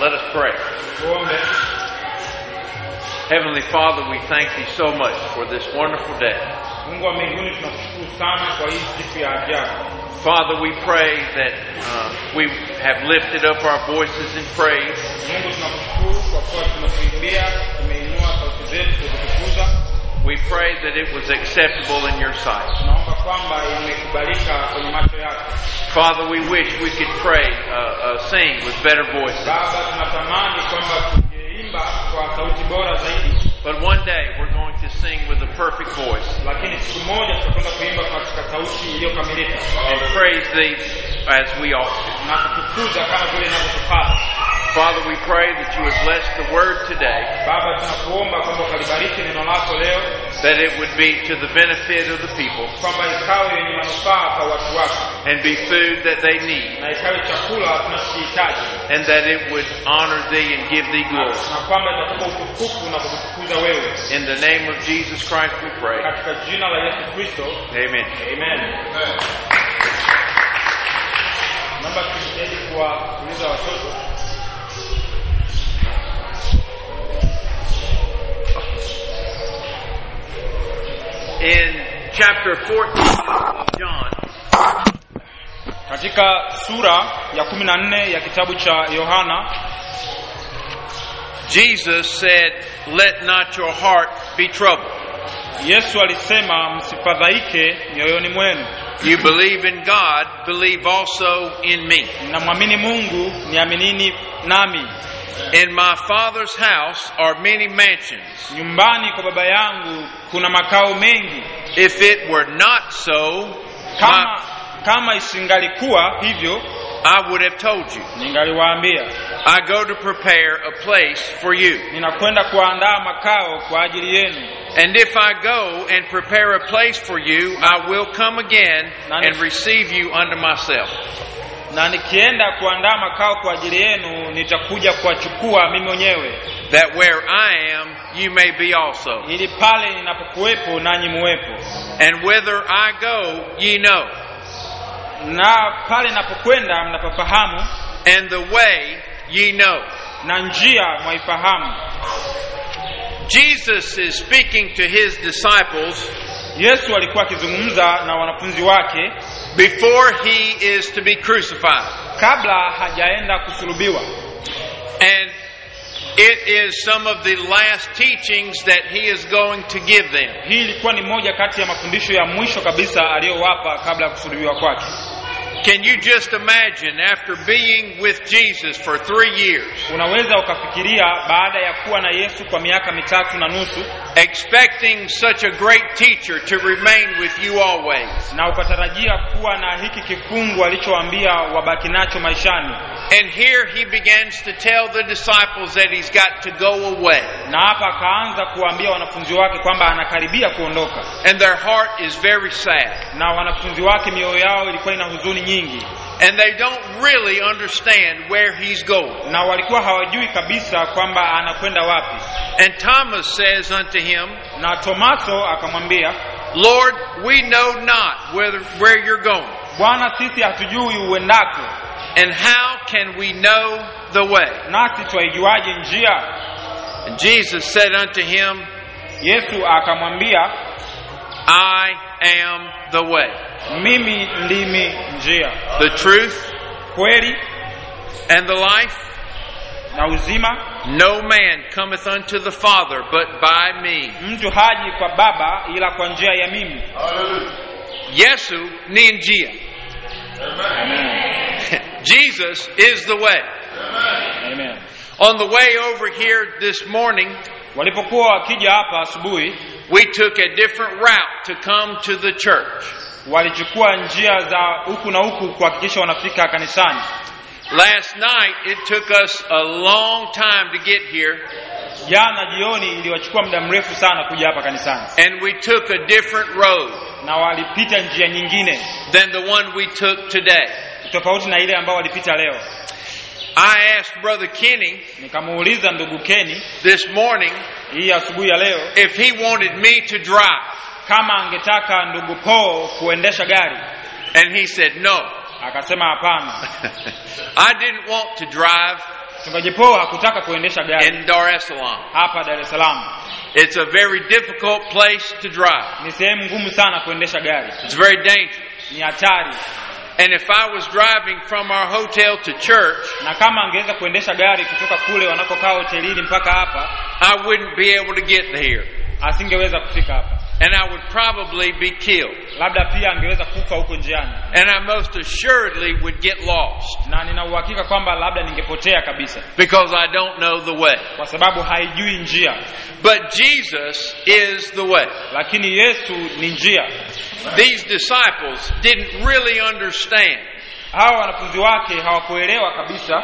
Let us pray. tuombe Heavenly Father, we thank Thee so much for this wonderful day. mungu wa mbinguni tunakushukuru sana kwa hii siku ya ajabu Father, we pray that uh, we have lifted up our voices in praise. mungu tunakushukuru kwa kuwa tumekuimbia tumeinua sauti zetu kukutukuza We pray that it was acceptable in your sight. tunaomba kwamba imekubalika kwenye macho yako Father, we wish we could pray, uh, uh, sing with better voices. baba tunatamani kwamba tungeimba kwa sauti bora zaidi But one day we're going to sing with a perfect voice lakini siku moja tutakwenda kuimba katika sauti iliyokamilika and praise Thee as we ought to. na kutukuza kama vile inavyotupasa Father, we pray that you would bless the word today, baba tunakuomba kwamba ukalibariki neno lako leo that it would be to the benefit of the people kwamba ikawe yenye manufaa kwa watu wako and be food that they need, na ikawe chakula tunachokihitaji and that it would honor Thee and give Thee glory. na kwamba itakupa utukufu na kukutukuza wewe In the name of Jesus Christ we pray. katika jina la yesu kristo Amen. amen naomba tujitahidi kuwauliza watoto In chapter 14 of John, katika sura ya kumi na nne ya kitabu cha yohana Jesus said, Let not your heart be troubled. yesu alisema msifadhaike mioyoni mwenu You believe in God, believe also in me. mnamwamini mungu niaminini nami In my Father's house are many mansions. nyumbani kwa baba yangu kuna makao mengi If it were not so, kama my- kama isingalikuwa hivyo I would have told you. ningaliwaambia I go to prepare a place for you. ninakwenda kuandaa makao kwa ajili yenu And if I go and prepare a place for you, I will come again and receive you unto myself. na nikienda kuandaa makao kwa ajili yenu nitakuja kuwachukua mimi mwenyewe that where I am, you may be also. ili pale ninapokuwepo nanyi muwepo And whither I go, ye know, na pale ninapokwenda mnapofahamu and the way ye know. na njia mwaifahamu Jesus is speaking to his disciples yesu alikuwa akizungumza na wanafunzi wake before he is to be crucified. kabla hajaenda kusulubiwa And it is some of the last teachings that he is going to give them. hii ilikuwa ni moja kati ya mafundisho ya mwisho kabisa aliyowapa kabla ya kusulubiwa kwake Can you just imagine after being with Jesus for three years, unaweza ukafikiria baada ya kuwa na yesu kwa miaka mitatu na nusu expecting such a great teacher to remain with you always? na ukatarajia kuwa na hiki kifungu alichoambia wabaki nacho maishani And here he begins to tell the disciples that he's got to go away. na hapa akaanza kuwaambia wanafunzi wake kwamba anakaribia kuondoka And their heart is very sad. na wanafunzi wake mioyo yao ilikuwa ina huzuni nyingi And they don't really understand where he's going. na walikuwa hawajui kabisa kwamba anakwenda wapi And Thomas says unto him, na tomaso akamwambia Lord, we know not whether, where you're going. bwana sisi hatujui uendako And how can we know the way? nasi twaijuaje njia And Jesus said unto him, yesu akamwambia I am the way, mimi ndimi njia the truth, kweli and the life. na uzima No man cometh unto the Father but by me. mtu haji kwa baba ila kwa njia ya mimi Yesu ni njia. Jesus is the way. Amen. On the way over here this morning, walipokuwa wakija hapa asubuhi we took a different route to come to the church. walichukua njia za huku na huku kuhakikisha wanafika kanisani Last night, it took us a long time to get here, jana jioni iliwachukua muda mrefu sana kuja hapa kanisani and we took a different road na walipita njia nyingine than the one we took today. tofauti na ile ambao walipita leo I asked Brother Kenny nikamuuliza ndugu keni this morning hii asubuhi ya leo if he wanted me to drive, kama angetaka ndugu Paul kuendesha gari and he said no. akasema hapana I didn't want to drive. mchungaji Paul hakutaka kuendesha gari in Dar es Salaam. hapa Dar es Salaam. It's a very difficult place to drive. Ni sehemu ngumu sana kuendesha gari, It's very dangerous. ni hatari. And if I was driving from our hotel to church, Na kama angeweza kuendesha gari kutoka kule wanakokaa hotelini mpaka hapa, I wouldn't be able to get here. asingeweza kufika hapa, And I would probably be killed. labda pia angeweza kufa huko njiani, And I most assuredly would get lost na nina uhakika kwamba labda ningepotea kabisa, because I don't know the way. kwa sababu haijui njia. But Jesus is the way. Lakini Yesu ni njia. These disciples didn't really understand. Hawa wanafunzi wake hawakuelewa kabisa.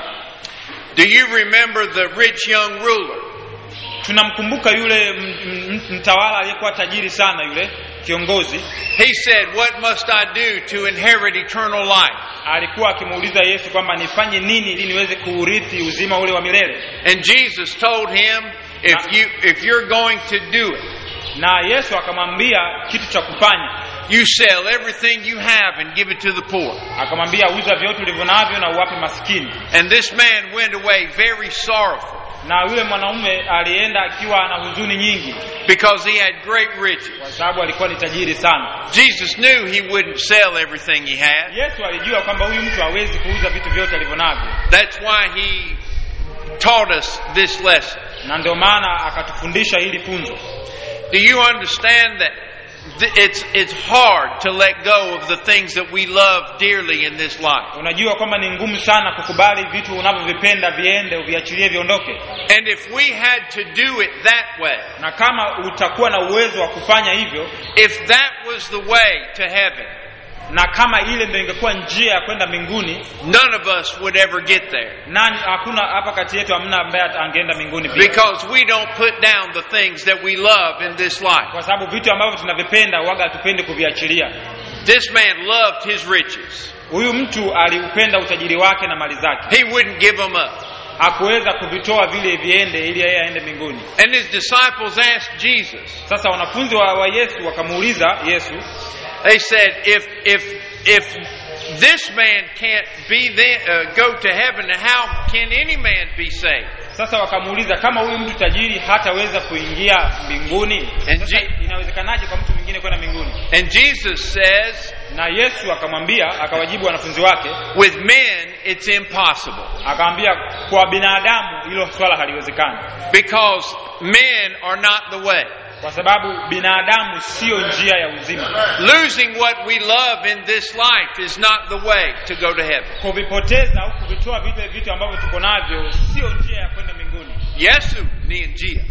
Do you remember the rich young ruler? Tunamkumbuka yule m- m- mtawala aliyekuwa tajiri sana, yule kiongozi He said, What must I do to inherit eternal life? alikuwa akimuuliza Yesu kwamba nifanye nini ili niweze kuurithi uzima ule wa milele, And Jesus told him, If you if you're going to do it, na Yesu akamwambia kitu cha kufanya. you sell everything you have and give it to the poor. Akamwambia uza vyote ulivyo navyo na uwape maskini. And this man went away very sorrowful Na yule mwanaume alienda akiwa na huzuni nyingi, because he had great riches. kwa sababu alikuwa ni tajiri sana. Jesus knew he wouldn't sell everything he had. Yesu alijua kwamba huyu mtu hawezi kuuza vitu vyote alivyo navyo, That's why he taught us this lesson. na ndio maana akatufundisha hili funzo. Do you understand that th- it's it's hard to let go of the things that we love dearly in this life? Unajua kwamba ni ngumu sana kukubali vitu unavyovipenda viende, uviachilie viondoke, And if we had to do it that way, na kama utakuwa na uwezo wa kufanya hivyo, if that was the way to heaven, na kama ile ndio ingekuwa njia ya kwenda mbinguni, none of us would ever get there nani? Hakuna hapa kati yetu hamna ambaye angeenda mbinguni pia, because we don't put down the things that we love in this life. kwa sababu vitu ambavyo tunavipenda waga hatupendi kuviachilia. This man loved his riches. Huyu mtu aliupenda utajiri wake na mali zake, He wouldn't give them up. hakuweza kuvitoa vile viende ili yeye aende mbinguni. And his disciples asked Jesus, Sasa wanafunzi wa, wa Yesu wakamuuliza Yesu, they said, if, if, if this man can't be then, uh, go to heaven, how can any man be saved? sasa wakamuuliza kama huyu mtu tajiri hataweza kuingia mbinguni, And sasa Je- inawezekanaje kwa mtu mwingine kwenda mbinguni? And Jesus says, Na Yesu akamwambia, akawajibu wanafunzi wake, with men it's impossible akamwambia kwa binadamu hilo swala haliwezekani, because men are not the way. kwa sababu binadamu siyo njia ya uzima. Losing what we love in this life is not the way to go to heaven. Kuvipoteza au kuvitoa vile vitu ambavyo tuko navyo sio njia ya kwenda mbinguni. Yesu ni njia.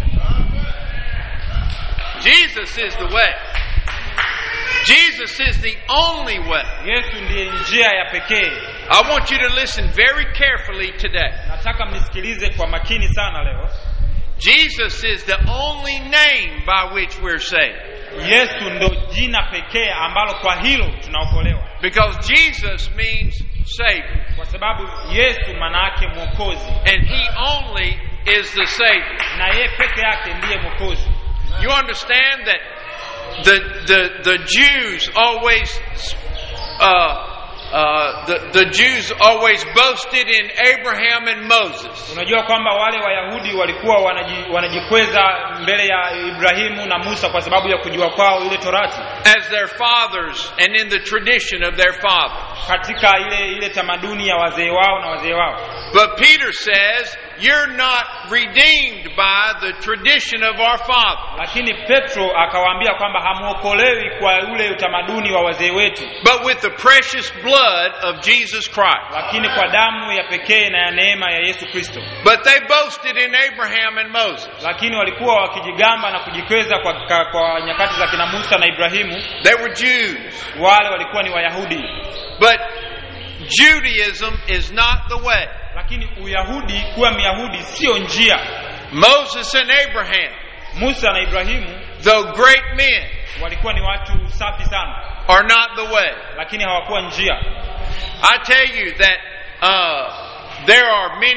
Jesus is the way. Jesus is the only way. Yesu ndiye njia ya pekee. I want you to listen very carefully today. Nataka mnisikilize kwa makini sana leo. Jesus is the only name by which we're saved. Yesu ndo jina pekee ambalo kwa hilo tunaokolewa, Because Jesus means Savior. kwa sababu Yesu maana yake mwokozi, And He only is the Savior. na yeye peke yake ndiye mwokozi. You understand that the, the, the Jews always, uh, uh, the, the Jews always boasted in Abraham and Moses. Unajua kwamba wale Wayahudi walikuwa wanaji, wanajikweza mbele ya Ibrahimu na Musa kwa sababu ya kujua kwao ile Torati as their fathers and in the tradition of their fathers. katika ile ile tamaduni ya wazee wao na wazee wao. But Peter says, You're not redeemed by the tradition of our fathers, Lakini Petro akawaambia kwamba hamwokolewi kwa ule utamaduni wa wazee wetu, but with the precious blood of Jesus Christ. lakini kwa damu ya pekee na ya neema ya Yesu Kristo. But they boasted in Abraham and Moses. Lakini walikuwa wakijigamba na kujikweza kwa, kwa, kwa nyakati za kina Musa na Ibrahimu, They were Jews. wale walikuwa ni Wayahudi. But Judaism is not the way. Lakini Uyahudi, kuwa Myahudi sio njia. Moses and Abraham, Musa na Ibrahimu though great men, walikuwa ni watu safi sana, are not the way. lakini hawakuwa njia. I tell you that uh, there are many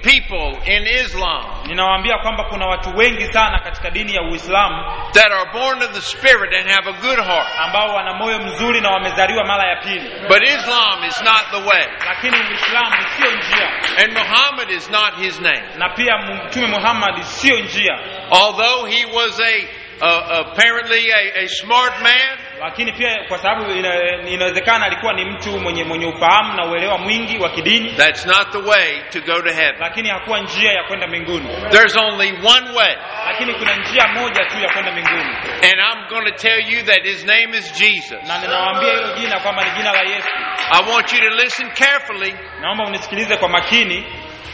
people in Islam ninawaambia kwamba kuna watu wengi sana katika dini ya uislamu that are born of the Spirit and have a good heart. ambao wana moyo mzuri na wamezaliwa mara ya pili But Islam is not the way. lakini uislamu sio njia And Muhammad is not his name. na pia mtume muhammad sio njia Although he was a uh, apparently a, a smart man, lakini pia kwa sababu ina- inawezekana alikuwa ni mtu mwenye mwenye ufahamu na uelewa mwingi wa kidini that's not the way to go to heaven. lakini hakuwa njia ya kwenda mbinguni There's only one way. lakini kuna njia moja tu ya kwenda mbinguni And I'm going to tell you that his name is Jesus. na ninawaambia hilo jina kwamba ni jina la yesu I want you to listen carefully. naomba unisikilize kwa makini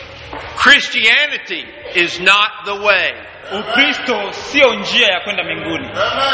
Christianity is not the way. ukristo sio njia ya kwenda mbinguni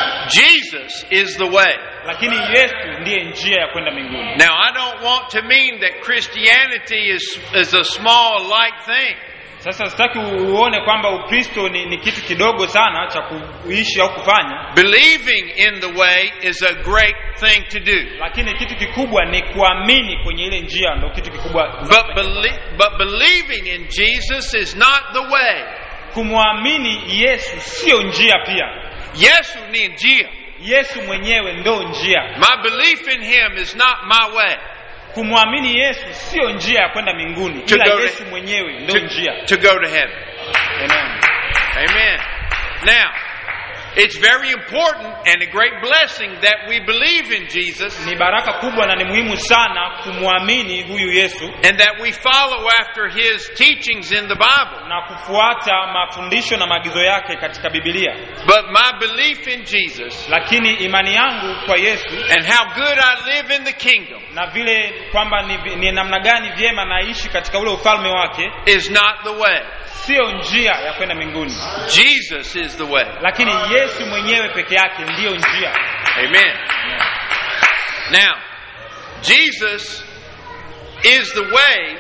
Jesus is the way. lakini yesu ndiye njia ya kwenda mbinguni Now, I don't want to mean that Christianity is, is a small, light thing. sasa sitaki uone kwamba ukristo ni, ni kitu kidogo sana cha kuishi au kufanya Believing in the way is a great thing to do. lakini kitu kikubwa ni kuamini kwenye ile njia ndo kitu kikubwa But, belie- but believing in Jesus is not the way. kumwamini yesu sio njia pia Yesu ni njia. yesu mwenyewe ndo njia My belief in him is not my way. kumwamini yesu sio njia ya kwenda mbinguni To ila go to- yesu mwenyewe ndo To, njia to go to heaven. Amen. Amen. Now, it's very important and a great blessing that we believe in Jesus ni baraka kubwa na ni muhimu sana kumwamini huyu yesu and that we follow after his teachings in the Bible. na kufuata mafundisho na maagizo yake katika bibilia But my belief in Jesus lakini imani yangu kwa yesu and how good I live in the kingdom na vile kwamba ni, ni namna gani vyema naishi katika ule ufalme wake is not the way. siyo njia ya kwenda mbinguni Jesus is the way. lakini yesu mwenyewe peke yake ndiyo njia Amen. Now, Jesus is the way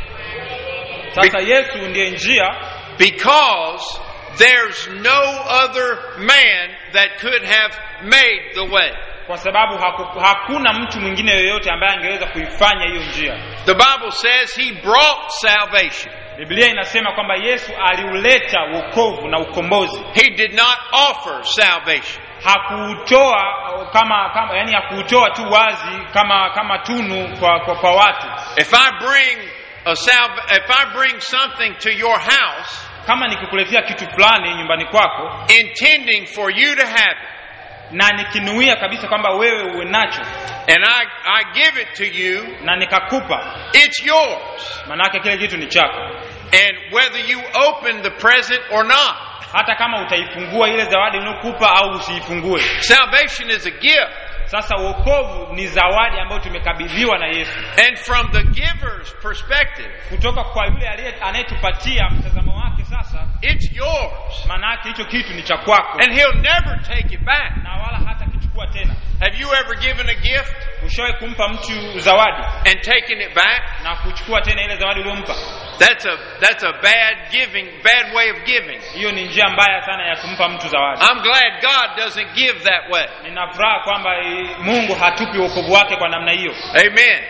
sasa yesu ndiye njia because there's no other man that could have made the way. kwa sababu haku, hakuna mtu mwingine yoyote ambaye angeweza kuifanya hiyo njia The Bible says he brought salvation. biblia inasema kwamba yesu aliuleta wokovu na ukombozi He did not offer salvation. hakuutoa kama, kama yani hakuutoa tu wazi kama kama tunu kwa, kwa, kwa watu If I bring a salv- if I bring something to your house kama nikikuletea kitu fulani nyumbani kwako intending for you to have it na nikinuia kabisa kwamba wewe uwe nacho and I, I give it to you, na nikakupa it's yours. manake kile kitu ni chako And whether you open the present or not, hata kama utaifungua ile zawadi niliokupa au usiifungue salvation is a gift. sasa uokovu ni zawadi ambayo tumekabidhiwa na yesu And from the giver's perspective, kutoka kwa yule aliye- anayetupatia mtazamo wake sasa it's yours. maanake hicho kitu ni cha kwako And he'll never take it back. na wala hata kichukua tena Have you ever given a gift ushawahi kumpa mtu zawadi and taken it back? na kuchukua tena ile zawadi uliyompa That's a that's a bad giving, bad way of giving. hiyo ni njia mbaya sana ya kumpa mtu zawadi I'm glad God doesn't give that way. nina furaha kwamba eh, mungu hatupi wokovu wake kwa namna hiyo Amen.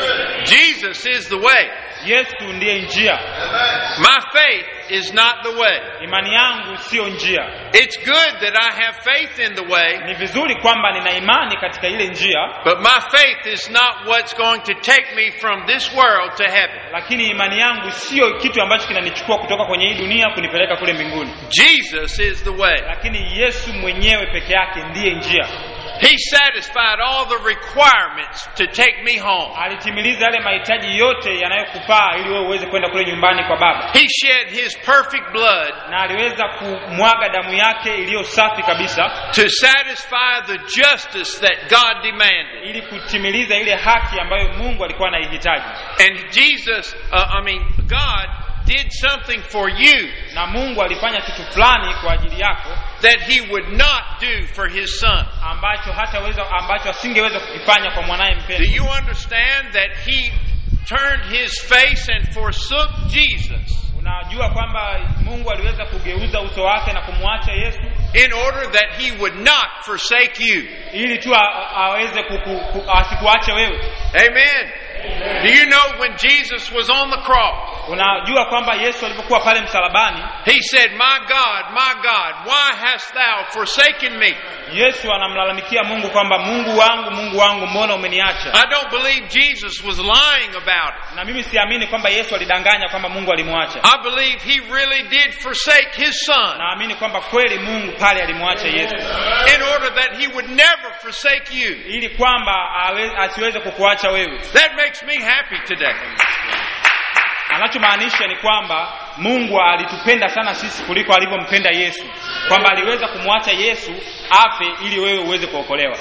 Jesus is the way. yesu ndiye njia My faith is not the way. imani yangu siyo njia It's good that I have faith in the way, ni vizuri kwamba nina imani katika ile njia but my faith is not what's going to take me from this world to heaven. lakini imani yangu siyo kitu ambacho kinanichukua kutoka kwenye hii dunia kunipeleka kule mbinguni Jesus is the way. lakini yesu mwenyewe peke yake ndiye njia He satisfied all the requirements to take me home. alitimiliza yale mahitaji yote yanayokufaa ili wewe uweze kwenda kule nyumbani kwa baba He shed his perfect blood na aliweza kumwaga damu yake iliyo safi kabisa to satisfy the justice that God demanded. ili kutimiliza ile haki ambayo mungu alikuwa anaihitaji And Jesus, uh, I mean, God did something for you na mungu alifanya kitu fulani kwa ajili yako that he would not do for his son. ambacho hataweza ambacho asingeweza kukifanya kwa mwanaye Do mpendwa you understand that he turned his face and forsook Jesus unajua kwamba mungu aliweza kugeuza uso wake na kumwacha yesu in order that he would not forsake you? ili tu a- aweze kuku, ku, asikuache wewe Amen. Do you know when Jesus was on the cross unajua kwamba yesu alipokuwa pale msalabani he said, My God, my God, why hast thou forsaken me? yesu anamlalamikia mungu kwamba mungu wangu mungu wangu mbona umeniacha I don't believe Jesus was lying about it. na mimi siamini kwamba yesu alidanganya kwamba mungu alimwacha I believe he really did forsake his son naamini kwamba kweli mungu pale alimwacha yesu in order that he would never forsake you. ili kwamba awe- asiweze kukuacha wewe That makes me happy today. anachomaanisha ni kwamba mungu alitupenda sana sisi kuliko alivyompenda yesu kwamba aliweza kumwacha yesu afe ili wewe uweze kuokolewa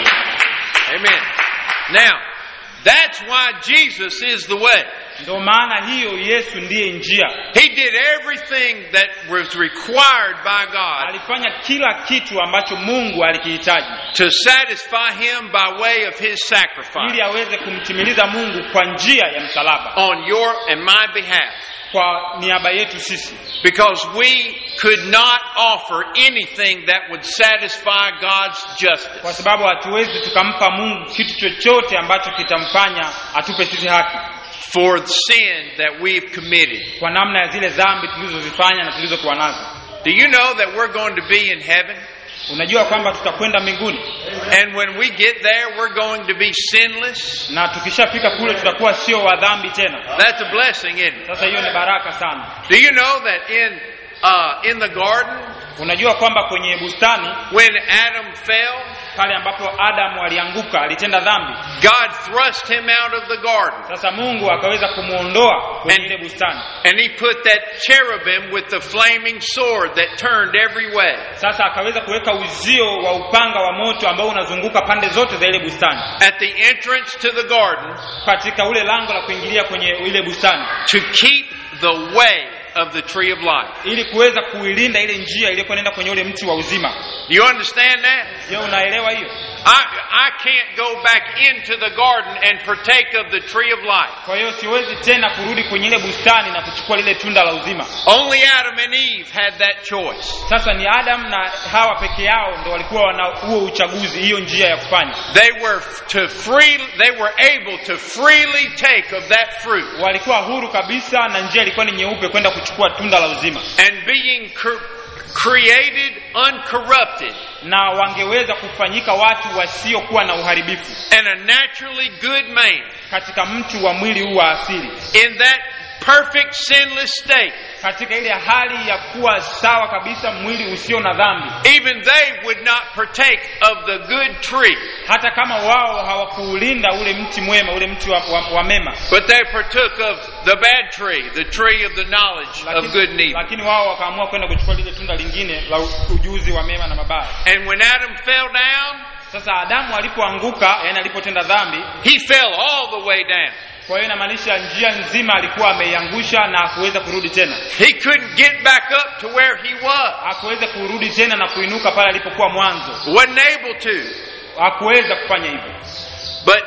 Amen. Now, that's why Jesus is the way. ndio maana hiyo yesu ndiye njia He did everything that was required by God alifanya kila kitu ambacho mungu alikihitaji to satisfy him by way of his ili sacrifice aweze kumtimiliza mungu kwa njia ya msalaba on your and my behalf. kwa niaba yetu sisi Because we could not offer anything that would satisfy God's kwa justice. sababu hatuwezi tukampa mungu kitu chochote ambacho kitamfanya atupe sisi haki for the sin that we've committed. kwa namna ya zile dhambi tulizozifanya na tulizokuwa nazo Do you know that we're going to be in heaven? unajua kwamba tutakwenda mbinguni And when we get there, we're going to be sinless. na tukishafika kule tutakuwa sio wa dhambi tena That's a blessing, isn't it? sasa hiyo ni baraka sana Do you know that in uh, in the garden, unajua kwamba kwenye bustani when Adam fell, pale ambapo adamu alianguka alitenda dhambi God thrust him out of the garden, sasa mungu akaweza kumwondoa kwenye And- ile bustani and he put that cherubim with the flaming sword that turned every way. sasa akaweza kuweka uzio wa upanga wa moto ambao unazunguka pande zote za ile bustani At the entrance to the garden katika ule lango la kuingilia kwenye ile bustani to keep the way of the tree of life. ili kuweza kuilinda ile njia iliyokuwa inaenda kwenye ule mti wa uzima Do you understand that? je unaelewa hiyo I, I can't go back into the garden and partake of the tree of life. kwa hiyo siwezi tena kurudi kwenye ile bustani na kuchukua lile tunda la uzima Only Adam and Eve had that choice. sasa ni adam na hawa peke yao ndo walikuwa wana huo uchaguzi hiyo njia ya kufanya They were to free they were able to freely take of that fruit walikuwa huru kabisa na njia ilikuwa ni nyeupe kwenda kuchukua tunda la uzima and being cr- created uncorrupted na wangeweza kufanyika watu wasiokuwa na uharibifu and a naturally good man katika mtu wa mwili huu wa asili in that perfect sinless state. katika ile hali ya kuwa sawa kabisa mwili usio na dhambi Even they would not partake of the good tree, hata kama wao hawakuulinda ule mti mwema ule mti wa, wa, wa mema but they partook of the bad tree, the tree of the knowledge of good and evil. lakini wao wakaamua kwenda kuchukua lile tunda lingine la ujuzi wa mema na mabaya And when Adam fell down, sasa adamu alipoanguka yani alipotenda dhambi he fell all the way down. kwa hiyo inamaanisha njia nzima alikuwa ameiangusha na hakuweza kurudi tena He couldn't get back up to where he was. hakuweza kurudi tena na kuinuka pale alipokuwa mwanzo Wasn't able to. hakuweza kufanya hivyo But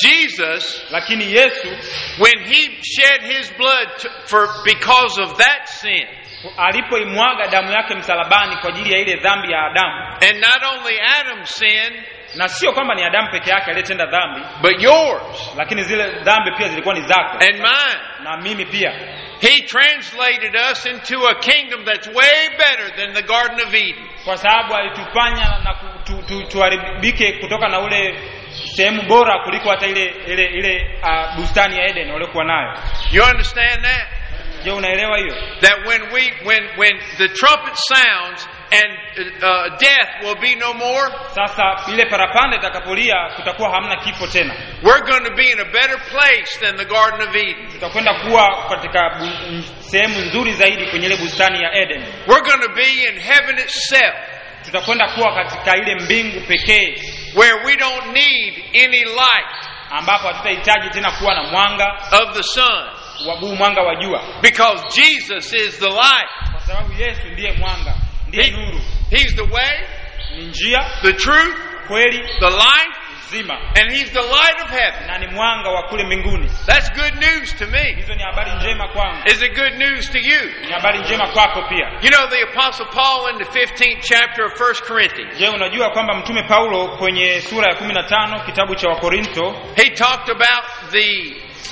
Jesus, lakini yesu when he shed his blood to, for because of that sin, alipoimwaga damu yake msalabani kwa ajili ya ile dhambi ya adamu and not only Adam's sin, na sio kwamba ni adamu peke yake aliyetenda dhambi but yours lakini zile dhambi pia zilikuwa ni zako and mine, na mimi pia he translated us into a kingdom that's way better than the Garden of Eden. kwa sababu alitufanya na ku- tu, tu, tuharibike kutoka na ule sehemu bora kuliko hata ile ile ile uh, bustani ya Eden waliokuwa nayo You understand that? je unaelewa hiyo That when we when when the trumpet sounds and uh, death will be no more, sasa ile parapanda itakapolia kutakuwa hamna kifo tena we're going to be in a better place than the Garden of Eden. tutakwenda kuwa katika bu- m- sehemu nzuri zaidi kwenye ile bustani ya Eden We're going to be in heaven itself, tutakwenda kuwa katika ile mbingu pekee where we don't need any light ambapo hatutahitaji tena kuwa na mwanga of the sun, wa huu mwanga wa jua because Jesus is the light. kwa sababu Yesu ndiye mwanga ndiye He- nuru he's the way, ni njia the truth, kweli the life, zima and He's the light of heaven. na ni mwanga wa kule mbinguni That's good news to me. hizo ni habari njema kwangu Is it good news to you? ni habari njema kwako pia You know, the Apostle Paul in the 15th chapter of 1 Corinthians, je unajua kwamba mtume paulo kwenye sura ya kumi na tano kitabu cha wakorintho he talked about the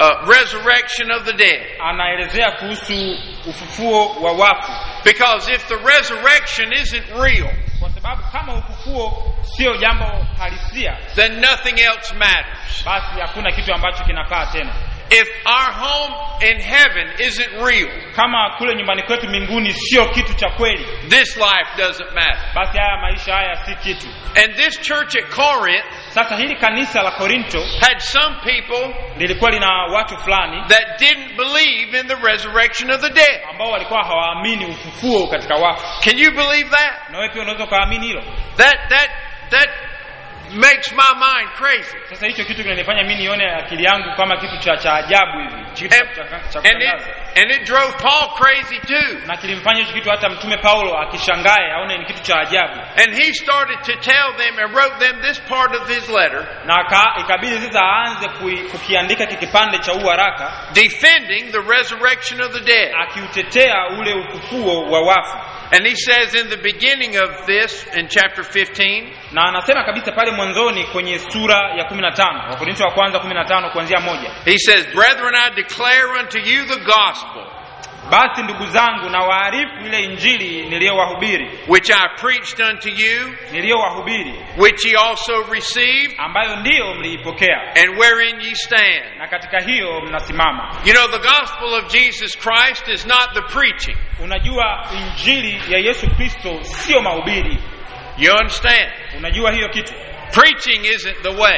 uh, resurrection of the dead. anaelezea kuhusu ufufuo wa wafu Because if the resurrection isn't real, kwa sababu kama ufufuo sio jambo halisia then nothing else matters. basi hakuna kitu ambacho kinafaa tena If our home in heaven isn't real, kama kule nyumbani kwetu mbinguni sio kitu cha kweli this life doesn't matter. basi haya maisha haya si kitu And this church at Corinth sasa hili kanisa la korinto had some people lilikuwa lina watu fulani that didn't believe in the resurrection of the dead. ambao walikuwa hawaamini ufufuo katika wafu Can you believe that? na wewe pia unaweza ukaamini hilo That that that makes my mind crazy. sasa hicho kitu kinanifanya mi nione akili yangu kama kitu cha cha ajabu hivi kitu cha, And, cha, cha and it kushangaza and it drove Paul crazy too. na kilimfanya hicho kitu hata mtume paulo akishangae aone ni kitu cha ajabu And he started to tell them and wrote them this part of his letter, na aka- ikabidi sasa aanze kui- kukiandika kikipande cha huu haraka defending the resurrection of the dead. akiutetea ule ufufuo wa wafu And he says in the beginning of this, in chapter 15, na anasema kabisa pale mwanzoni kwenye sura ya 15 wakorinto wa kwanza 15 kuanzia moja he says, Brethren, I declare unto you the gospel basi ndugu zangu na waarifu ile injili niliyowahubiri which I preached unto you, niliyowahubiri which ye also received, ambayo ndiyo mliipokea and wherein ye stand. na katika hiyo mnasimama You know, the gospel of Jesus Christ is not the preaching. unajua injili ya yesu kristo sio mahubiri You understand? unajua hiyo kitu Preaching isn't the way.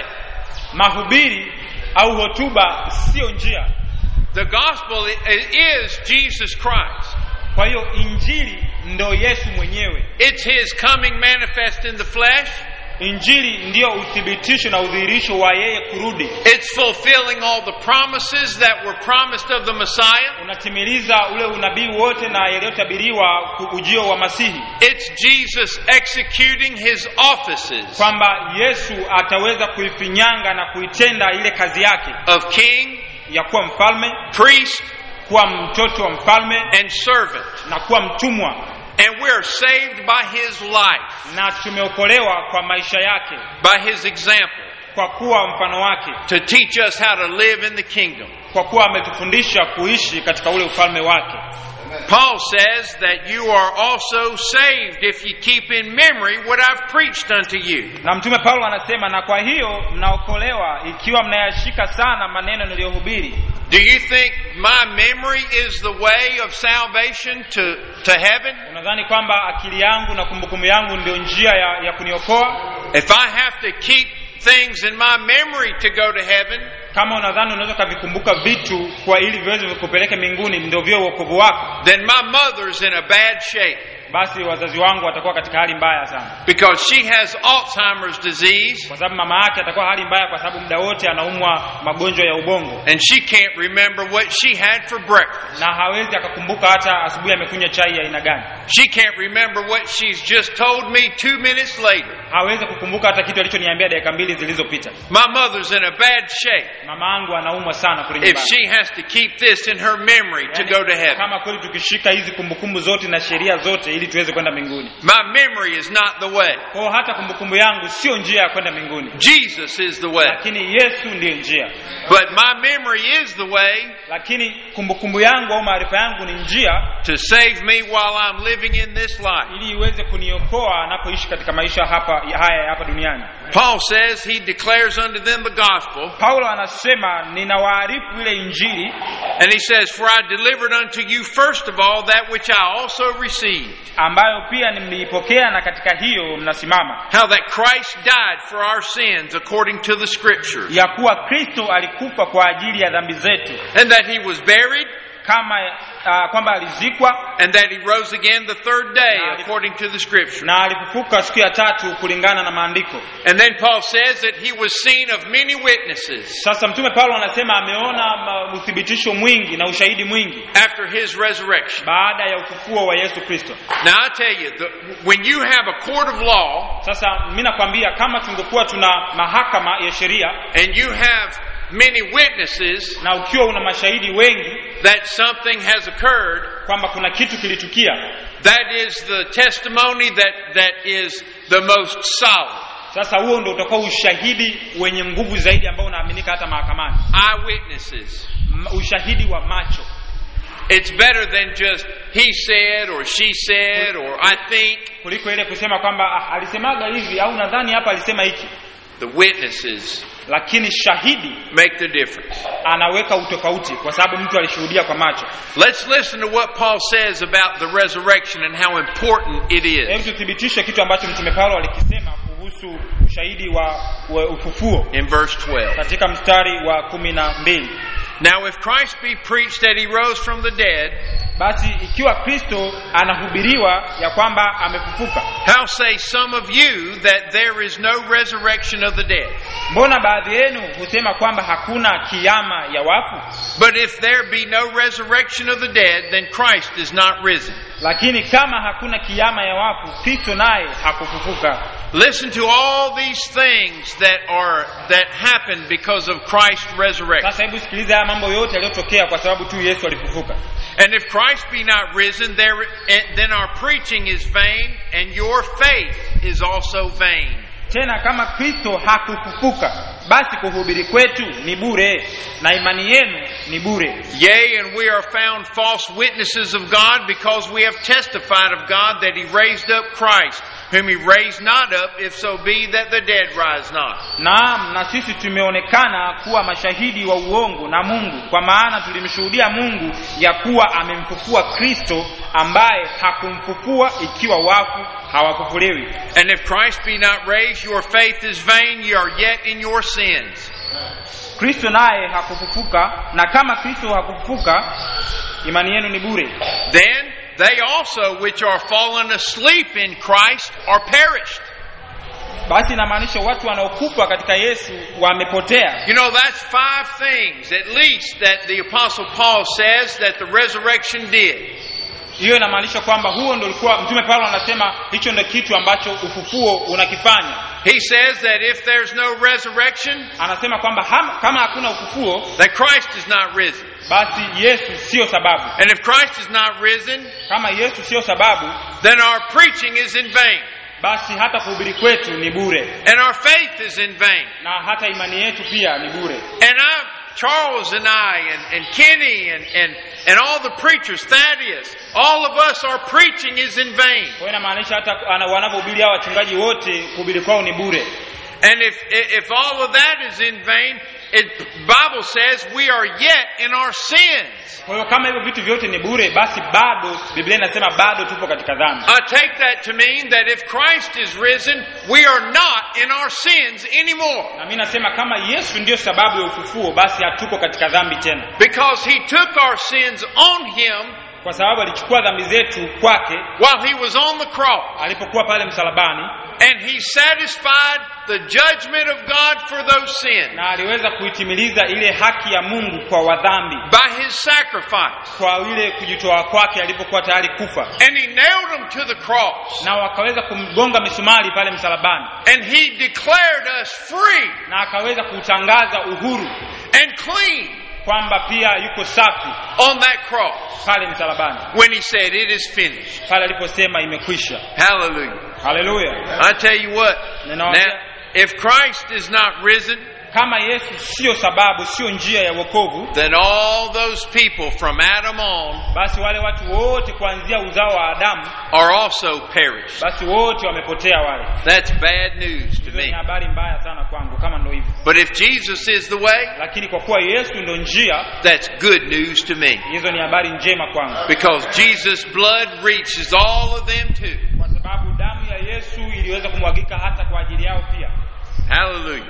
mahubiri au hotuba sio njia The gospel i- is Jesus Christ. kwa hiyo injili ndo yesu mwenyewe It's his coming manifest in the flesh. injili ndiyo uthibitisho na udhihirisho wa yeye kurudi It's fulfilling all the promises that were promised of the Messiah. unatimiliza ule unabii wote na yaliyotabiriwa ku- ujio wa masihi It's Jesus executing his offices kwamba yesu ataweza kuifinyanga na kuitenda ile kazi yake of king, ya kuwa mfalme priest, kuwa mtoto wa mfalme and servant. na kuwa mtumwa And we're saved by his life, na tumeokolewa kwa maisha yake by his example, kwa kuwa mfano wake to teach us how to live in the kingdom. kwa kuwa ametufundisha kuishi katika ule ufalme wake Paul says that you are also saved if you keep in memory what I've preached unto you. na mtume paulo anasema na kwa hiyo mnaokolewa ikiwa mnayashika sana maneno niliyohubiri Do you think my memory is the way of salvation to, to heaven? unadhani kwamba akili yangu na kumbukumbu yangu ndio njia ya, ya kuniokoa If I have to keep things in my memory to go to heaven, kama unadhani unaweza ukavikumbuka vitu kwa ili viweze vikupeleke mbinguni ndio vyo uokovu wako then my mother's in a bad shape basi wazazi wangu watakuwa katika hali mbaya sana because she has Alzheimer's disease kwa sababu mama yake atakuwa hali mbaya kwa sababu muda wote anaumwa magonjwa ya ubongo and she can't remember what she had for breakfast. na hawezi akakumbuka hata asubuhi amekunywa chai ya aina gani She can't remember what she's just told me two minutes later. hawezi kukumbuka hata kitu alichoniambia dakika mbili zilizopita My mother's in a bad shape mama yangu anaumwa sana kule if nyumbani she has to keep this in her memory to Yaani, go to heaven. kama kweli tukishika hizi kumbukumbu zote na sheria zote ili tuweze kwenda mbinguni My memory is not the way. kwao hata kumbukumbu yangu sio njia ya kwenda mbinguni Jesus is the way. lakini yesu ndiyo njia But my memory is the way lakini kumbukumbu yangu au maarifa yangu ni njia to save me while I'm living in this life. ili iweze kuniokoa anapoishi katika maisha hapa haya ya hapa duniani Paul says he declares unto them the gospel, paulo anasema ninawaarifu ile injili and he says, For I delivered unto you first of all that which I also received, ambayo pia mliipokea na katika hiyo mnasimama how that Christ died for our sins according to the Scriptures, ya kuwa kristo alikufa kwa ajili ya dhambi zetu and that he was buried, kama uh, kwamba alizikwa and that he rose again the third day according to the Scriptures. na alifufuka siku ya tatu kulingana na maandiko And then Paul says that he was seen of many witnesses sasa mtume paulo anasema ameona ma- uthibitisho mwingi na ushahidi mwingi after his resurrection. baada ya ufufuo wa yesu kristo Now I tell you, the, when you have a court of law sasa mi nakwambia kama tungekuwa tuna mahakama ya sheria and you have many witnesses na ukiwa una mashahidi wengi that something has occurred, kwamba kuna kitu kilitukia that is the testimony that, that is the most solid. sasa huo ndo utakuwa ushahidi wenye nguvu zaidi ambao unaaminika hata mahakamani Eyewitnesses. m- ushahidi wa macho It's better than just he said or she said or I think. kuliko ile kusema kwamba ah, alisemaga hivi au nadhani hapa alisema hiki The witnesses lakini shahidi make the difference. anaweka utofauti kwa sababu mtu alishuhudia kwa macho Let's listen to what Paul says about the resurrection and how important it hebu is tuthibitishe kitu ambacho mtume paulo alikisema kuhusu ushahidi wa, wa ufufuo in verse 12. katika mstari wa kumi na mbili Now, if Christ be preached that he rose from the dead, basi ikiwa kristo anahubiriwa ya kwamba amefufuka how say some of you that there is no resurrection of the dead? mbona baadhi yenu husema kwamba hakuna kiama ya wafu But if there be no resurrection of the dead, then Christ is not risen. lakini kama hakuna kiama ya wafu kristo naye hakufufuka Listen to all these things that are that happen because of Christ's resurrection. sasa hebu sikiliza haya mambo yote yaliyotokea kwa sababu tu yesu alifufuka And if Christ be not risen, there, eh, then our preaching is vain, and your faith is also vain. tena kama kristo hakufufuka basi kuhubiri kwetu ni bure na imani yenu ni bure Yea, and we are found false witnesses of God because we have testified of God that He raised up Christ, whom He raised not up, if so be that the dead rise not. naam na sisi tumeonekana kuwa mashahidi wa uongo na mungu kwa maana tulimshuhudia mungu ya kuwa amemfufua kristo ambaye hakumfufua ikiwa wafu hawafufuliwi And if Christ be not raised, your faith is vain, ye are yet in your sins. kristo naye hakufufuka na kama kristo hakufufuka imani yenu ni bure Then they also which are fallen asleep in Christ are perished. basi inamaanisha watu wanaokufa katika yesu wamepotea You know, that's five things at least that the Apostle Paul says that the resurrection did. hiyo inamaanisha kwamba huo ndo ulikuwa mtume paulo anasema hicho ndo kitu ambacho ufufuo unakifanya He says that if there's no resurrection, anasema kwamba ham, kama hakuna ufufuo that Christ is not risen. basi yesu siyo sababu And if Christ is not risen, kama yesu siyo sababu then our preaching is in vain, basi hata kuhubiri kwetu ni bure and our faith is in vain. na hata imani yetu pia ni bure And I, Charles and I, and, and Kenny, and, and, and all the preachers, Thaddeus, all of us, our preaching is in vain. kwa hiyo inamaanisha hata ana- wanavyohubiri hao wachungaji wote kuhubiri kwao ni bure And if, if all of that is in vain, it, Bible says we are yet in our sins. kwa hiyo kama hivyo vitu vyote ni bure basi bado biblia inasema bado tupo katika dhambi I take that to mean that if Christ is risen, we are not in our sins anymore. na mi nasema kama yesu ndiyo sababu ya ufufuo basi hatuko katika dhambi tena Because he took our sins on him kwa sababu alichukua dhambi zetu kwake while he was on the cross. alipokuwa pale msalabani And he satisfied the judgment of God for those sins na aliweza kuitimiliza ile haki ya mungu kwa wadhambi by his sacrifice. kwa ile kujitoa kwake alipokuwa tayari kufa And he nailed him to the cross. na wakaweza kumgonga misumari pale msalabani And he declared us free na akaweza kutangaza uhuru and clean kwamba pia yuko safi on that cross pale msalabani when he said, It is finished. pale aliposema imekwisha Hallelujah. haleluya I tell you what, now, Ninawaambia, if Christ is not risen, kama yesu siyo sababu siyo njia ya wokovu then all those people from Adam on basi wale watu wote kuanzia uzao wa adamu are also perished. basi wote wamepotea wale That's bad news to hizo ni me. habari mbaya sana kwangu kama ndo hivyo But if Jesus is the way, lakini kwa kuwa yesu ndo njia that's good news to me. hizo ni habari njema kwangu Because Jesus' blood reaches all of them too. kwa sababu damu ya yesu iliweza kumwagika hata kwa ajili yao pia Hallelujah.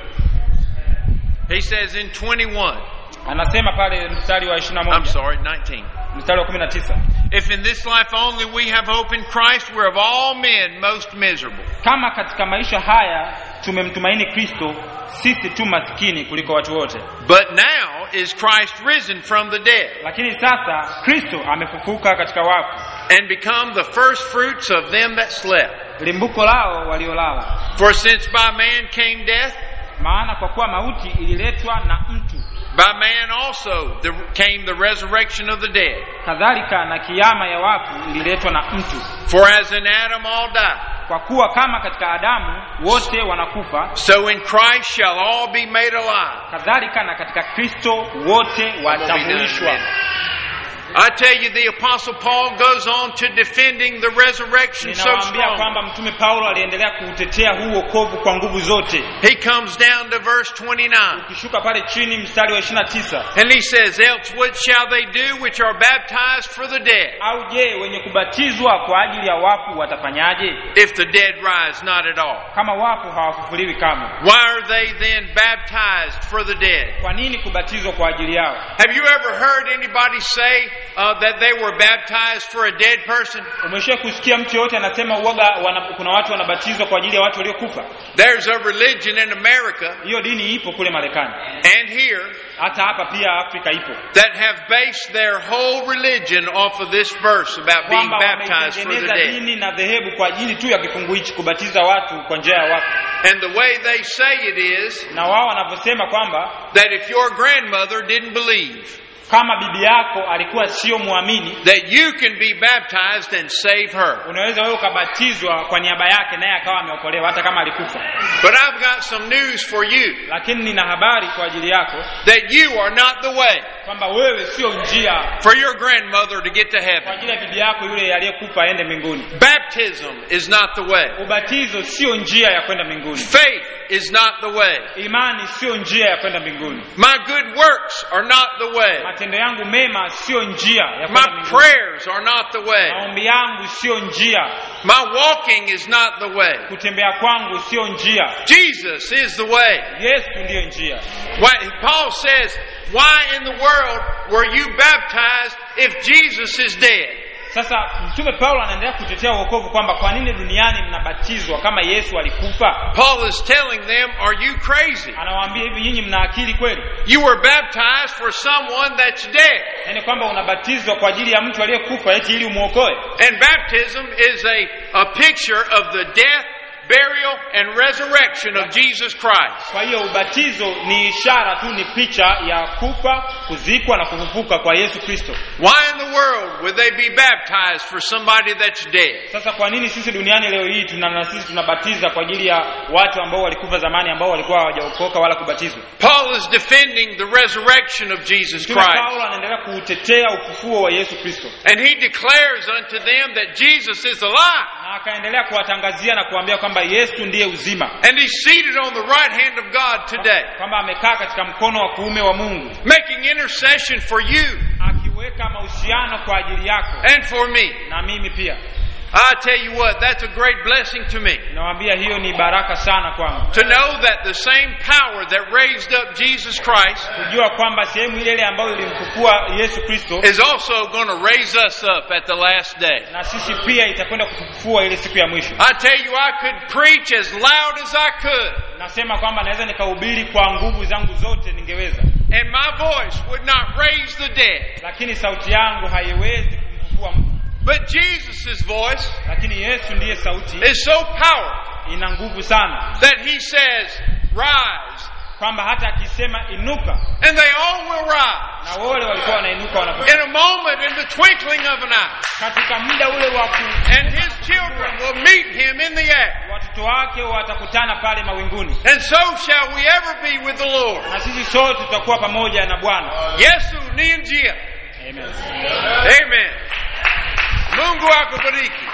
He says in 21, anasema pale mstari wa 21 I'm sorry, 19. mstari wa 19 If in this life only we have hope in Christ, we're of all men most miserable. kama katika maisha haya tumemtumaini kristo sisi tu maskini kuliko watu wote But now is Christ risen from the dead lakini sasa kristo amefufuka katika wafu and become the first fruits of them that slept. limbuko lao waliolala For since by man came death, maana kwa kuwa mauti ililetwa na mtu by man also the, came the resurrection of the dead. kadhalika na kiama ya wafu ililetwa na mtu For as in Adam all die, kwa kuwa kama katika adamu wote wanakufa so in Christ shall all be made alive. kadhalika na katika kristo wote watahuishwa I tell you, the Apostle Paul goes on to defending the resurrection so ninawaambia strong. kwamba mtume paulo aliendelea kuutetea huu wokovu kwa nguvu zote He comes down to verse 29. ukishuka pale chini mstari wa 29 And he says, Else what shall they do which are baptized for the dead, au je wenye kubatizwa kwa ajili ya wafu watafanyaje if the dead rise not at all? kama wafu hawafufuliwi kamwe Why are they then baptized for the dead? kwa nini kubatizwa kwa ajili yao Have you ever heard anybody say uh, that they were baptized for a dead person? umesha kusikia mtu yoyote anasema uoga wana, kuna watu wanabatizwa kwa ajili ya watu waliokufa There's a religion in America hiyo dini ipo kule marekani and here hata hapa pia afrika ipo that have based their whole religion off of this verse about being kwamba baptized for the wametengeneza dead. dini na dhehebu kwa ajili tu ya kifungu hichi kubatiza watu kwa njia ya wafu And the way they say it is na wao wanavyosema kwamba that if your grandmother didn't believe, kama bibi yako alikuwa sio mwamini that you can be baptized and save her. unaweza wewe ukabatizwa kwa niaba yake naye akawa ameokolewa hata kama alikufa But I've got some news for you lakini nina habari kwa ajili yako that you are not the way kwamba wewe sio njia for your grandmother to get to kwa heaven. ajili ya bibi yako yule aliyekufa aende mbinguni Baptism is not the way. ubatizo sio njia ya kwenda mbinguni Faith is not the way. imani sio njia ya kwenda mbinguni My good works are not the way. matendo yangu mema sio njia ya kwenda My mbinguni prayers are not the way. maombi yangu sio njia My walking is not the way. kutembea kwangu sio njia Jesus is the way. yesu ndiyo njia Why, Paul says, Why in the world were you baptized if Jesus is dead? sasa mtume paulo anaendelea kutetea uokovu kwamba kwa nini duniani mnabatizwa kama yesu alikufa Paul is telling them, Are you crazy? anawaambia hivi nyinyi mna akili kweli You were baptized for someone that's dead. yaani kwamba unabatizwa kwa ajili ya mtu aliyekufa eti ili umwokoe And baptism is a, a picture of the death, burial, and resurrection of Jesus Christ. kwa hiyo ubatizo ni ishara tu ni picha ya kufa kuzikwa na kufufuka kwa yesu kristo Why in the world would they be baptized for somebody that's dead? sasa kwa nini sisi duniani leo hii tuna na sisi tunabatiza kwa ajili ya watu ambao walikufa zamani ambao walikuwa hawajaokoka wala kubatizwa Paul is defending the resurrection of Jesus mtume Christ. paulo anaendelea kuutetea ufufuo wa yesu kristo And he declares unto them that Jesus is alive. na akaendelea kuwatangazia na kuambia kwamba yesu ndiye uzima And he's seated on the right hand of God today, kwamba amekaa katika mkono wa kuume wa mungu making intercession for you akiweka mahusiano kwa ajili yako and for me. na mimi pia I tell you what, that's a great blessing to me. nawaambia hiyo ni baraka sana kwangu To know that the same power that raised up Jesus Christ kujua kwamba sehemu ile ile ambayo ilimfufua yesu kristo is also going to raise us up at the last day. na sisi pia itakwenda kutufufua ile siku ya mwisho I tell you, I could preach as loud as I could, nasema kwamba naweza nikahubiri kwa nguvu zangu zote ningeweza and my voice would not raise the dead. lakini sauti yangu haiwezi kumfufua mtu But Jesus' voice lakini yesu ndiye sauti is so powerful ina nguvu sana that he says, Rise. kwamba hata akisema inuka And they all will rise. na wale walikuwa wanainuka wanapo In a moment, in the twinkling of an eye. katika muda ule wa ku And his children will meet him in the air. watoto wake watakutana pale mawinguni And so shall we ever be with the Lord. na sisi sote tutakuwa pamoja na bwana Yesu ni njia. Amen. Amen. Mungu akubariki.